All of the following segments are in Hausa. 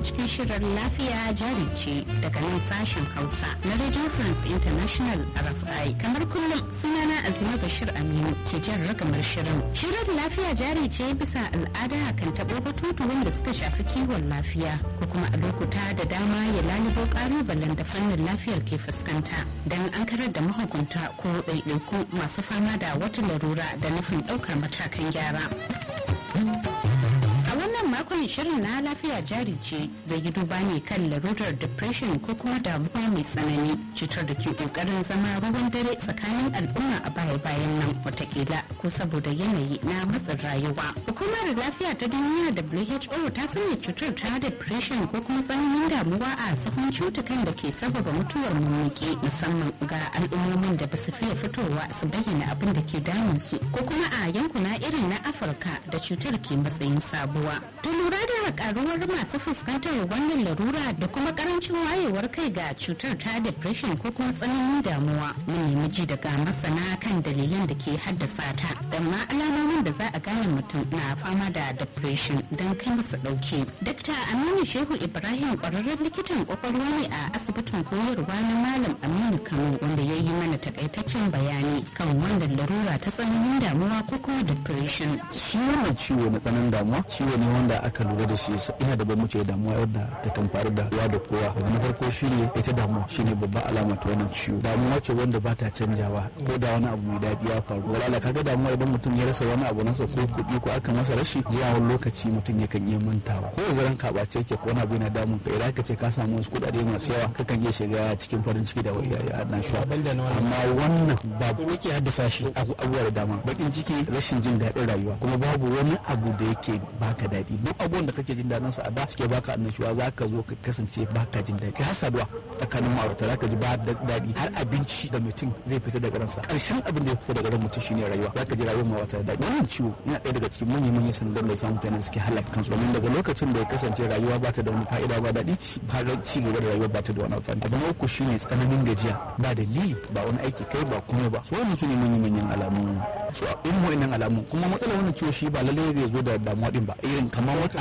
cikin shirin lafiya jari ce daga nan sashen Hausa na Radio France International RFI. Kamar kullum sunana Azima Bashir Aminu ke jan ragamar shirin. Shirin lafiya jari ce bisa al'ada kan taɓo batutu wanda suka shafi kiwon lafiya ko kuma a lokuta da dama ya lalubo ƙalubalen da fannin lafiyar ke fuskanta don an karar da mahukunta ko ɗaiɗaiku masu fama da wata larura da nufin ɗaukar matakan gyara. wannan makon shirin na lafiya jari ce zai yi duba ne kan larurar depression ko kuma damuwa mai tsanani cutar da ke kokarin zama ruwan dare tsakanin al'umma a baya bayan nan watakila ko saboda yanayi na matsin rayuwa hukumar lafiya ta duniya who ta sanya cutar ta depression ko kuma tsananin damuwa a sahun cutukan da ke sababa mutuwar mummuke musamman ga al'ummomin da ba su fiye fitowa su bayyana abin da ke damun su ko kuma a yankuna irin na afirka da cutar ke matsayin sabuwa ta lura da karuwar masu fuskantar wannan larura da kuma karancin wayewar kai ga cutar ta depression ko kuma tsananin damuwa mun nemi ji daga masana kan dalilan da ke haddasa ta da ma alamomin da za a gane mutum na fama da depression don kai masa dauke dakta aminu shehu ibrahim kwararren likitan kwakwalwa ne a asibitin koyarwa na malam aminu kano wanda ya yi mana takaitaccen bayani kan wannan larura ta tsananin damuwa ko kuma depression shi wannan ciwo na tsananin damuwa ciwo ne wanda aka lura da shi ina da bambanci damuwa yadda ta kan faru da kowa da kowa na farko shine ita damuwa shine babban alama ta wannan ciwo damuwa ce wanda ba ta canjawa ko da wani abu mai daɗi ya faru wala kaga damuwa idan mutum ya rasa wani abu nasa ko kuɗi ko aka masa rashi zuwa wani lokaci mutum yakan iya mantawa ko zaran ka bace yake ko wani abu yana damun ka idan ka ce ka samu wasu kuɗaɗe masu yawa kakan iya shiga cikin farin ciki da annashuwa amma wannan ba yake haddasa shi abubuwa da dama bakin ciki rashin jin daɗin rayuwa kuma babu wani abu da yake baka daɗi duk abubuwan da kake jin daɗin sa a da suke baka annashuwa za ka zo ka kasance baka jin daɗi har saduwa tsakanin ma'aurata za ka ji ba daɗi har abinci da mutum zai fita daga ransa ƙarshen abin da ya fita daga ran mutum shine rayuwa za ka ji rayuwar ma wata daɗi wannan ciwo yana ɗaya daga cikin manyan manyan sandan da samun mutane suke halaka kansu domin daga lokacin da ya kasance rayuwa ba ta da wani fa'ida ba daɗi har ci gaba da rayuwa ba ta da wani amfani abu na uku shine tsananin gajiya ba dalili ba wani aiki kai ba kuma ba so wannan su ne manyan manyan alamu so in wa'annan alamu kuma matsalar wannan ciwo shi ba lallai zai zo da damuwa din ba irin kamar wata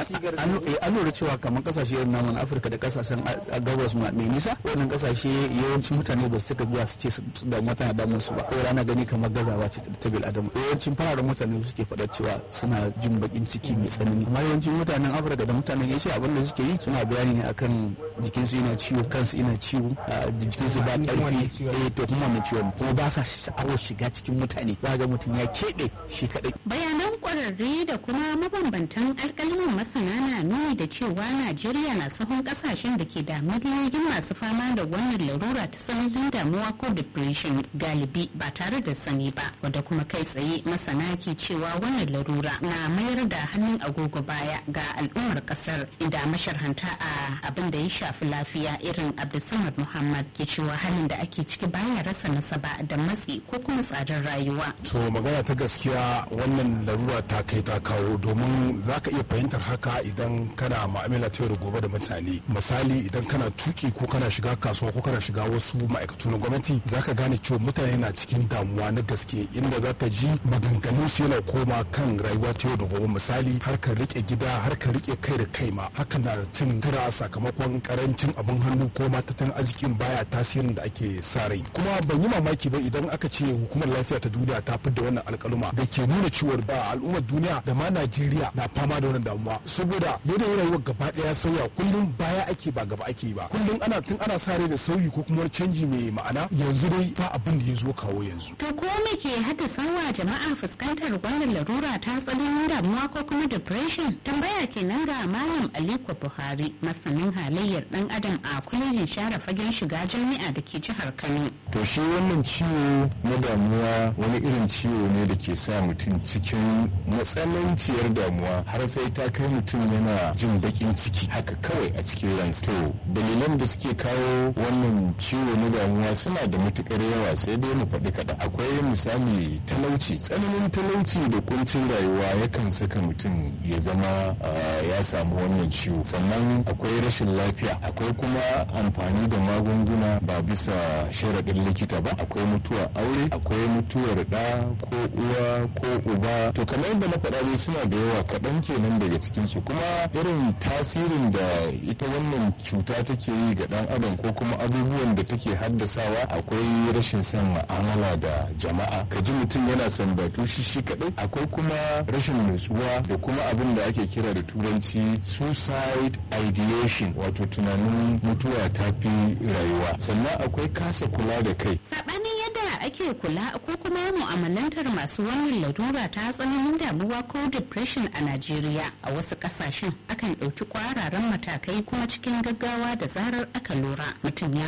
an lura cewa kamar kasashe irin namun afirka da kasashen gabas mai nisa wannan kasashe yawancin mutane ba su cika zuwa su ce damuwa tana damun su ba ko rana gani kamar gazawa ce ta bil adam yawancin fararen mutane suke faɗa cewa suna jin bakin ciki mai tsanani amma yawancin mutanen afirka da mutanen asia abin da suke yi suna bayani ne akan jikinsu yana ciwo kansu yana ciwo jikinsu ba ƙarfi eh to kuma wannan ciwon kuma ba sa sha'awar shiga cikin mutane za ga mutum ya keɓe shi kaɗai bayanan ƙwararre da kuma mabambantan alƙalmin masana na nuni da cewa najeriya na sahun ƙasashen da ke da miliyoyin masu fama da wannan larura ta tsananin damuwa ko depression galibi ba tare da sani ba wadda kuma kai tsaye masana ke cewa wannan larura na mayar da hannun agogo baya ga al'ummar ƙasar inda masharhanta a abin da ya shafi lafiya irin abdulsamad muhammad ke cewa halin da ake ciki baya rasa nasaba da matsi ko kuma tsadar rayuwa to magana ta gaskiya wannan larura ta kai ta kawo domin za ka iya fahimtar haka idan kana ma'amala ta da gobe da mutane misali idan kana tuki ko kana shiga kasuwa ko kana shiga wasu ma'aikatu na gwamnati za ka gane cewa mutane na cikin damuwa na gaske inda za ka ji maganganun su yana koma kan rayuwa ta yau da gobe misali har ka rike gida har ka rike kai da kai ma hakan na cin tara sakamakon karancin abin hannu ko ma tattalin arzikin baya tasirin da ake sa rai kuma ban yi mamaki ba idan aka ce hukumar lafiya ta duniya ta fidda wannan alkaluma da ke nuna ciwon ba al'ummar duniya da ma najeriya na fama da wannan damuwa saboda yanayin rayuwar gaba daya sauya kullum baya ake ba gaba ake ba kullum ana tun ana sa rai da sauyi ko kuma canji mai ma'ana yanzu dai ba abin da ya zo kawo yanzu to ko me ke haddasa wa jama'a fuskantar wannan larura ta tsananin damuwa ko kuma depression tambaya kenan ga malam aliko buhari masanin halayyar dan adam a kwalejin share fagen shiga jami'a da ke jihar kano to shi wannan ciwo na damuwa wani irin ciwo ne da ke sa mutum cikin matsananciyar damuwa har sai ta kai mutum yana jin bakin ciki haka kawai a cikin ransa to dalilan da suke kawo wannan ciwo na damuwa suna da matukar yawa sai dai mu faɗi kaɗan akwai misali talauci tsananin talauci da kuncin rayuwa yakan saka mutum ya zama ya samu wannan ciwo sannan akwai rashin lafiya akwai kuma amfani da magunguna ba bisa sharaɗin likita ba akwai mutuwar aure akwai mutuwar ɗa ko uwa ko uba to kamar yadda na faɗa dai suna da yawa kaɗan kenan daga cikin jikinsu kuma irin tasirin da ita wannan cuta take yi ga dan adam ko kuma abubuwan da take haddasawa akwai rashin son ma'amala da jama'a ka ji mutum yana sambatu shi shi kadai akwai kuma rashin nutsuwa da kuma abin da ake kira da turanci suicide ideation wato tunanin mutuwa ta fi rayuwa sannan akwai kasa kula da kai sabanin yadda ake kula ko kuma mu'amalantar masu wannan larura ta tsananin damuwa ko depression a najeriya a wasu kasashen akan ɗauki kwararan matakai kuma cikin gaggawa da zarar aka lura mutum ya